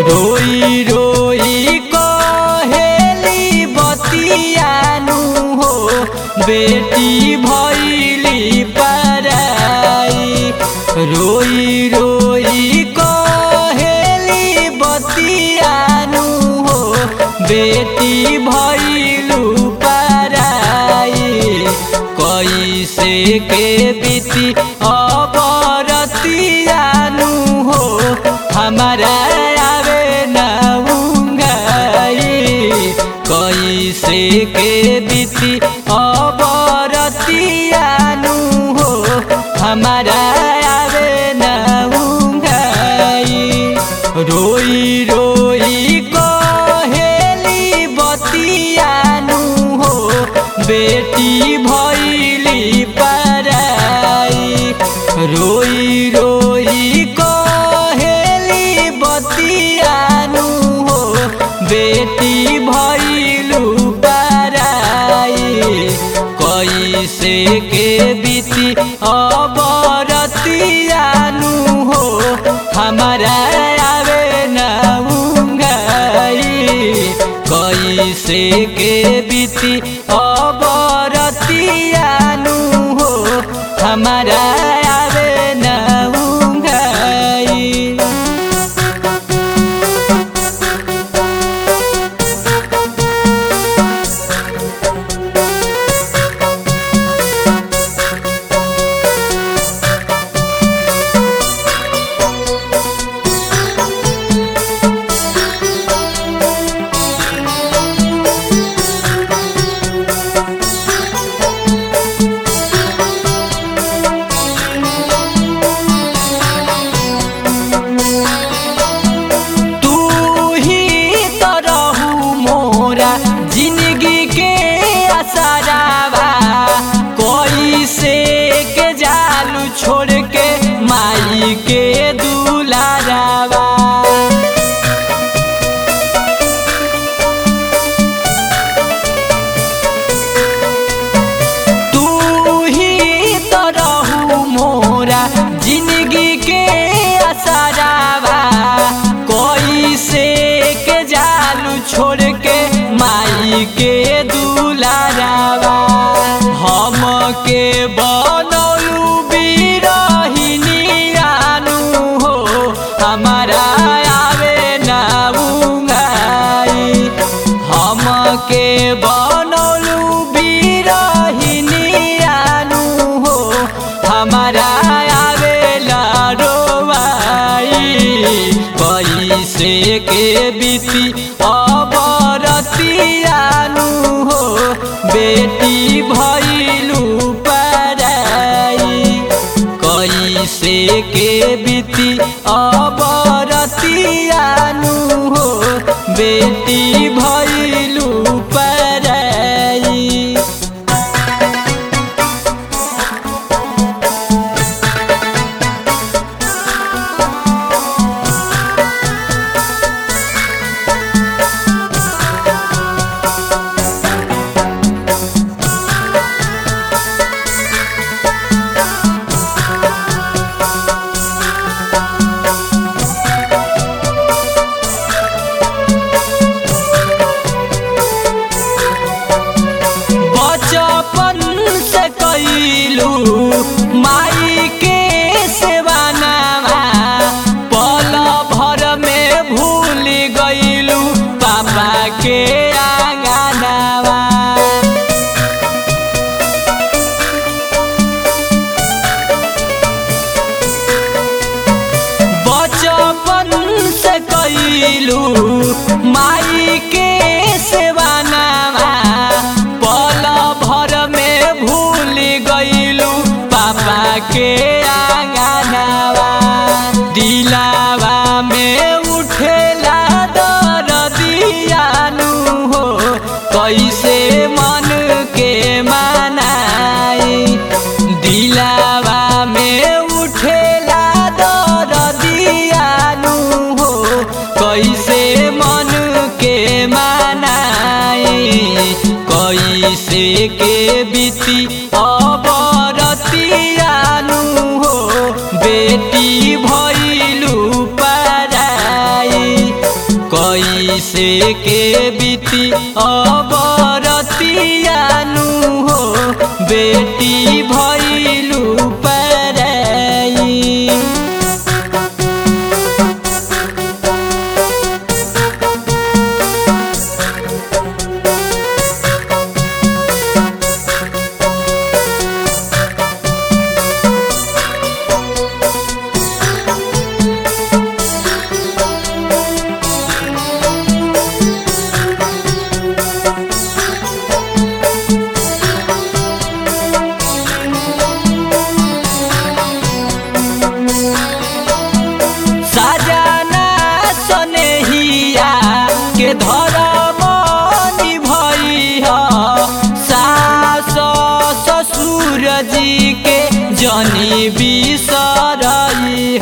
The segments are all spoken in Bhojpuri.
रोई रोई कहेली बतियानु हो बेटी भैली पराई रोई रोई कहेली बतियानु हो बेटी भैलू पराई कैसे के बीती अबरतियानु हो हमारा आवे न उंगाई कैसे के बीती अबरतियानु हो हमारा आवे न उंगाई रोई रोई कहेली बतियानु हो बेटी भैली पराई रोई रोई कहेली बतियानु हो बेटी भैलू पराई कैसे के बीती अबरतियानु हो हमारा आवे न उंगाई कैसे के बीती अबरतियानु हो हमारा आवे न उंगाई तू ही तो रहू मोरा जिंदगी के असरावा कोई से के जालू छोड़ के माई के दुलारावा तू ही तो रहू मोरा जिंदगी के असरावा कोई से के जालू छोड़ के माई के दुलारावा हम के बनौलू बिरहिनी आनू हो हमारा आवे ना उंगाई हम के बनौलू बिरहिनी आनू हो हमारा आवेला रोवाई कैसे के बीती अबरतियानु हो बेटी भैलू पराई कैसे के बीती अबरतियानु हो बेटी भैलू पराई बचपन से कैलू माई के सेवानावा पल भर में भूल गईलू पापा के आंगनावा बचपन से कैलू माई के सेवानावा पल भर में भूल गईलू पापा के आंगनावा दिलावा में उठेला दरदियानु हो कैसे मन के मनाई दिलावा में उठेला दरदियानु हो कैसे मन के मनाई कैसे के बीती अबरतियानु हो कैसे के बीती अबरतियानु हो बेटी भैलू पराई साजना सनेहिया के धरम निभई सास ससुर जी के जनी बिसरई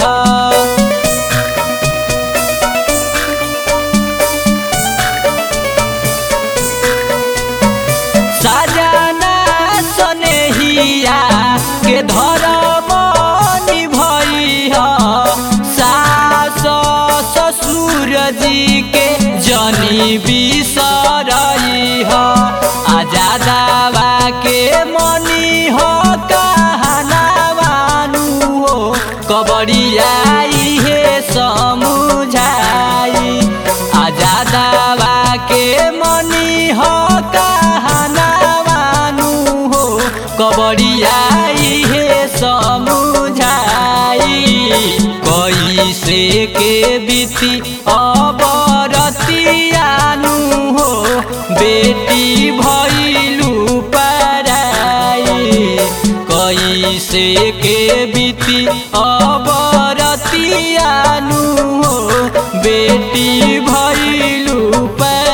साजना सनेहिया के धरम निभई सास ससुर जी के जनी बिसरई आजादावा के मनी हो कहनावानु हो कबड़ियाई हे समुझाई आजादावा के मनी हो कहनावानु हो कबड़ियाई हे समुझाई कैसे के बीती अबरतियानु हो बेटी भैलू पराई कैसे के बीती अबरतियानु हो बेटी भैलू पराई